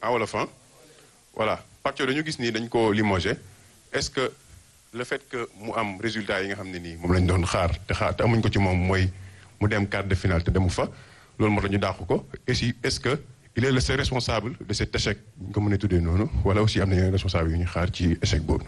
en wolof hein? voilà Pape Thiaw dañu gis nii dañ ko limogé est-ce que le fait que mu am résultat yi nga xam ne nii moom lañ doon xaar te xaar te amuñ ko ci moom mooy mu dem quart de finale te demu fa loolu moo tax ñu dàq ko et si est-ce que il est le seul responsable de cet échec ñu ko mën a tuddee noonu wala aussi am na yeneen responsable yu ñu xaar ci échec boobu.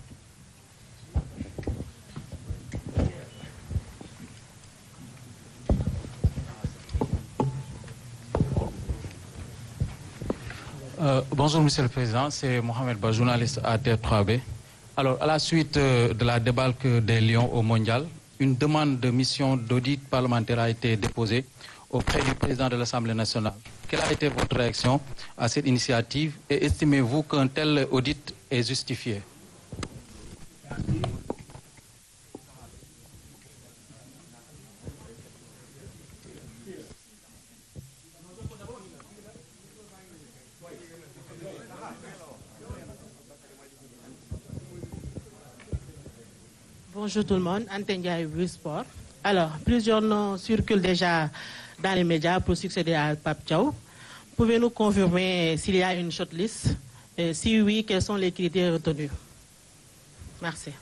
Euh, bonjour Monsieur le Président, c'est Mohamed Ba, journaliste à TF3B. Alors, à la suite euh, de la débarque des Lions au Mondial, une demande de mission d'audit parlementaire a été déposée auprès du président de l'Assemblée nationale. Quelle a été votre réaction à cette initiative et estimez-vous qu'un tel audit est justifié Bonjour tout le monde, Antenne Ndiaye Sport. Alors, plusieurs noms circulent déjà dans les médias pour succéder à Pape Thiaw. Pouvez-nous confirmer s'il y a une shortlist et Si oui, quels sont les critères retenus Merci.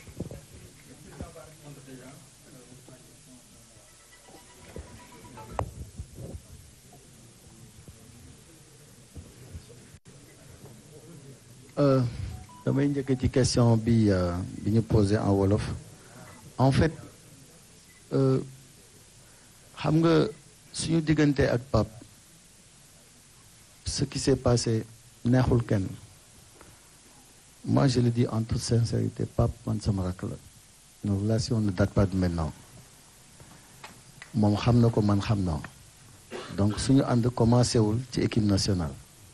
Euh, damay njëkk ci question bi euh, bi ñu posé en wolof en fait euh, xam nga suñu diggante ak Pape ce qui s'est passé neexul kenn moi je le dis en toute sincérité Pape man sama rakk la nos relations ne datent pas de maintenant moom xam na ko man xam naa donc suñu ànd commencé wul ci équipe nationale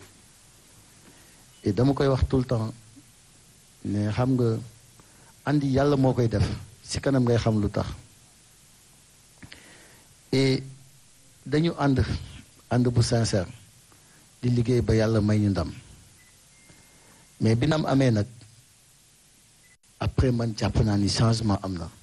et dama koy wax tout le temps ne xam nga andi yàlla moo koy def ci kanam ngay xam lu tax et dañu ànd ànd bu sincère di liggéey ba yàlla may ñu ndam mais bi nam amee nag après man jàpp naa ni changement am na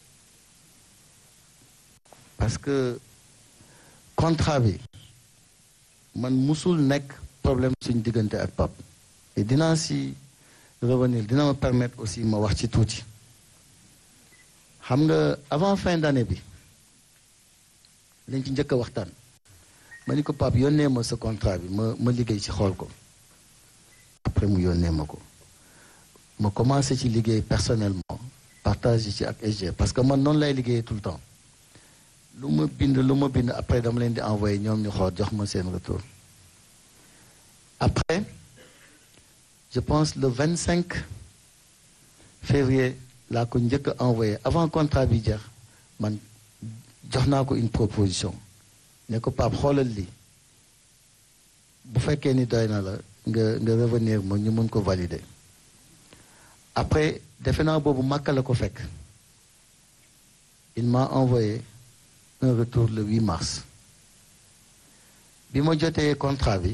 parce que contrat bi man musul nekk problème suñu diggante ak Pape et dinaa si revenir dina ma permettre aussi ma wax ci tuuti xam nga avant fin d'année bi lañ ci njëkk a waxtaan ma ni ko Pape yónnee ma sa contrat bi ma ma liggéey ci xool ko après mu yónnee ma ko ma commencé ci liggéey personnellement partage ci ak SG parce que man noonu lay liggéeyee tout le temps lu ma bind lu ma bind après dama leen di envoyé ñoom ñu xool jox ma seen retour après je pense le 25 février laa ko njëkk a envoyé avant contrat bi jeex man jox naa ko une proposition ne ko Pape xoolal lii bu fekkee ni doy na la nga nga revenir ma ñu mën ko valider après defe naa boobu Makka la ko fekk il m'a envoyé un retour le 8 mars bi ma jotee contrat bi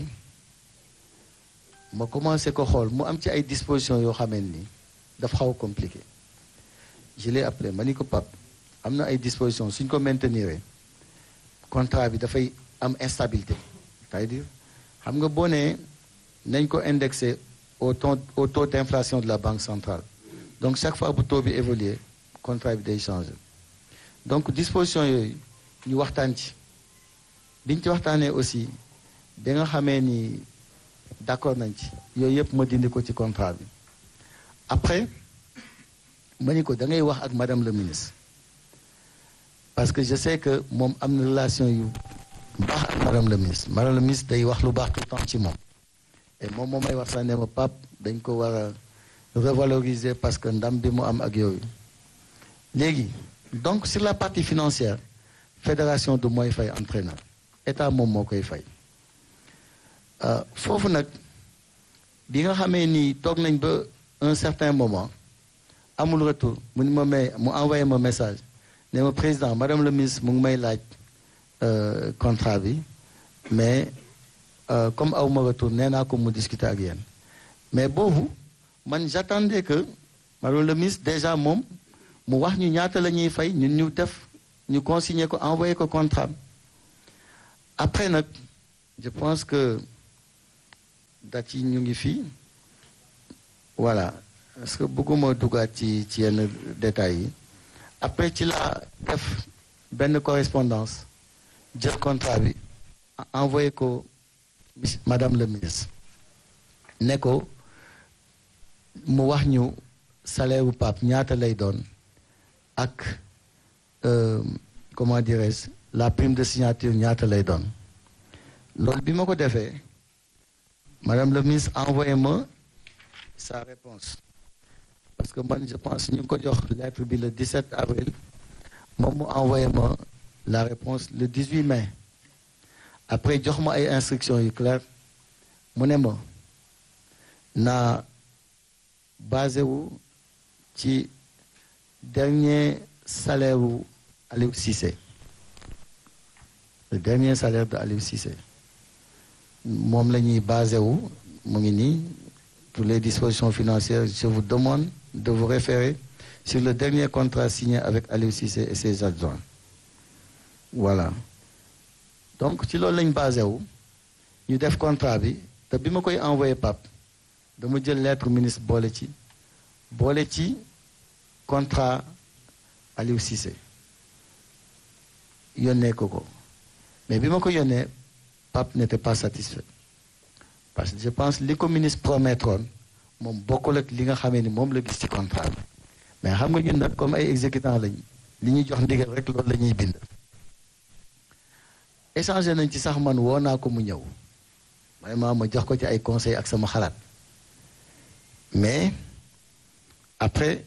ma commencé ko xool mu am ci ay dispositions yoo xamee ni dafa xaw a compliqué je l'ai appelé ma ni ko Pape am na ay dispositions suñ ko maintenir contrat bi dafay am instabilité c'est-à-dire xam nga boo nee nañ ko indexé au taux au taux d'inflation de la banque centrale donc chaque fois bu taux bi évoluer contrat bi day changer donc disposition yooyu ñu waxtaan ci biñ ci waxtaanee aussi bi nga xamee ni d'accord nañ ci yooyu yëpp ma dindi ko ci contrat bi après ma ni ko da ngay wax ak madame le ministre parce que je sais que moom am na relation yu baax ak madame le ministre madame le ministre day wax lu baax tout le temps ci moom et moom moom may wax sax ne ma pap dañ ko war a revaloriser parce que ndam bi mu am ak yooyu léegi donc sur la partie financière fédération du mooy fay entraîneur état moom moo koy fay foofu nag bi nga xamee ni toog nañ ba un certain moment amul retour mu ni ma may mu envoyé ma message ne ma président madame le ministre mu ngi may laaj contrat bi mais comme aw ma retour nee naa ko mu discuter ak yéen mais boobu man j'attendais que madame le ministre déjà moom mu wax ñu ñaata la ñuy fay ñun ñu def ñu consigner ko envoyé ko contrat après nag je pense que date yi ñu ngi fii voilà parce que bëgguma dugaat ci ci yenn détails yi après ci la def benn correspondance jël contrat bi envoyé ko madame le ministre ne ko mu wax ñu salaire bu Pape ñaata lay doon ak comment dirais-je la prime de signature ñaata lay doon loolu bi ma ko defee madame le ministre envoyé ma sa réponse parce que man je pense ñu ngi ko jox lettre bi le 17 avril moom mu envoyé ma la réponse le 18 mai après jox ma ay instructions yu claires mu ne ma naa basé wu ci dernier salaire wu Aliou Cissé le dernier salaire de Aliou Cissé moom la ñuy basé wu mu ngi nii pour les dispositions financières je vous demande de vous référer sur le dernier contrat signé avec Aliou Cissé et ses adjoints voilà donc ci loolu lañ basé wu ñu def contrat bi te bi ma koy envoyé Pape dama jël lettre ministre boole ci boole ci contrat Aliou Cissé yónnee ko ko mais bi ma ko yónnee Pape n'était pas satisfait parce que je pense li ko ministre promettroon moom bokkul ak li nga xamee ni moom la gis ci contrat bi mais xam nga ñun nag comme ay exécutants lañ li ñuy jox ndigal rek loolu la ñuy bind échangé nañ ci sax man woo naa ko mu ñëw vraiment ma jox ko ci ay conseils ak sama xalaat mais après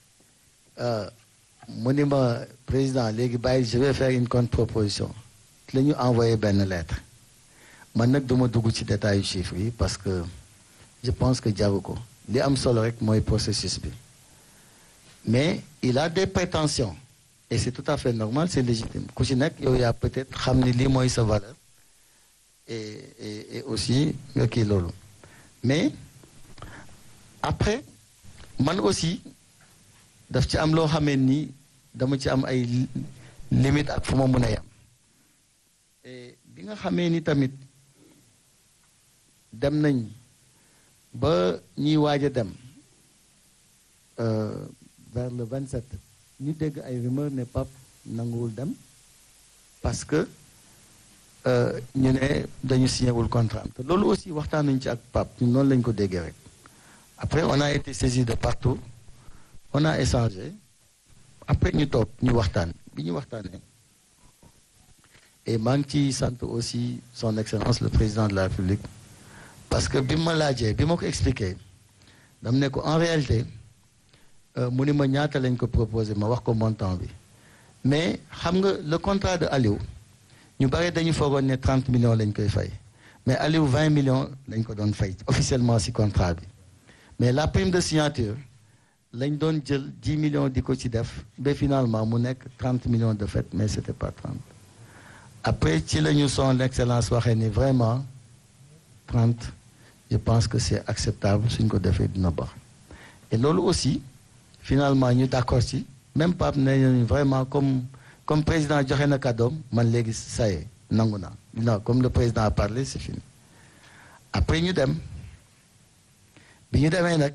mu ni ma président léegi bàyyi je vais faire une contre-proposition la ñu envoyé benn lettre man nag duma dugg ci détail chiffres yi parce que je pense que jaru ko li am solo rek mooy processus bi mais il a des prétentions et c'est tout à fait normal c'est légitime ku ci nekk yow yaa peut-être xam ni lii mooy sa valeur et et et aussi nga kii loolu mais après man aussi daf ci am loo xamee ni dama ci am ay limite ak fu ma mën a yam et bi nga xamee ni tamit dem nañ ba ñuy waaj a dem vers le 27 ñu dégg ay rumeur ne Pape nanguwul dem parce que ñu ne dañu signé wul contrat te loolu aussi waxtaan nañu ci ak Pape ñu noonu lañ ko déggee rek après on a été saisi de partout on a échangé après ñu toog ñu waxtaan bi ñu waxtaanee et maa ngi ciy sant aussi son excellence le président de la République parce que bi ma laajee bi ma ko expliqué dam ne ko en réalité mu ni ma ñaata lañ ko proposé ma wax ko montant bi mais xam nga le contrat de Aliou ñu bare dañu foogoon ne 30 millions lañ koy fay mais Aliou 20 millions lañ ko doon fay officiellement ci contrat bi mais la prime de signature lañ doon jël 10 millions di ko ci def ba finalement mu nekk 30 millions de fait mais c'était pas 30 après ci la ñu son excellence waxee ni vraiment 30 je pense que c'est acceptable suñ ko defee dina baax et loolu aussi finalement ñu d'accord ci même Pape ne nañu vraiment comme comme président joxe na kàddoom man léegi ça y est nangu naa non comme le président a parlé c'est fini après ñu dem bi ñu demee nag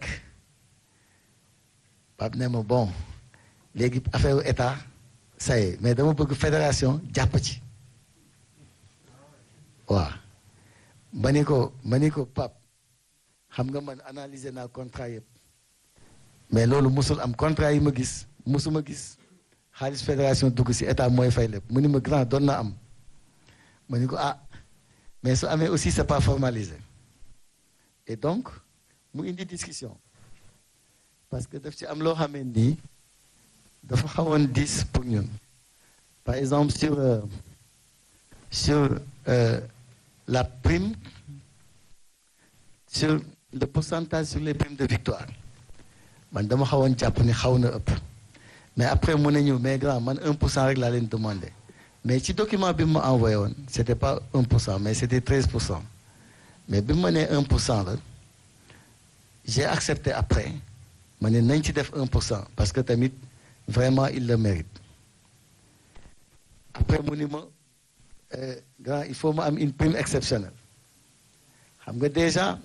Pape ne ma bon léegi affaire état ça y est mais dama bëgg fédération jàpp ci waaw ma ni ko ma ni ko Pape xam nga man analyser naa contrat yëpp mais loolu musul am contrat yi ma gis musuma gis xaalis fédération dugg ci état mooy fay lépp mu ni ma grand doon na am ma ni ko ah mais su amee aussi c'est pas formalisé et donc mu indi discussion parce que daf ci am loo xamee nii dafa xawoon diis pour ñun par exemple sur euh, sur euh, la prime sur le pourcentage sur les primes de victoire man dama xawoon jàpp ni xaw na ëpp mais après mu ne ñu mais grand man 1 pour cent rek laa leen demandé mais ci document bi mu ma envoyé woon c'était pas 1 pour cent mais c'était 13 pour cent mais bi mu ma nee 1 pour cent la j'ai accepté après ma ne nañ ci def 1 pour cent parce que tamit vraiment il le mérite après mu ni ma grand il faut ma am une prime exceptionnelle xam nga déjà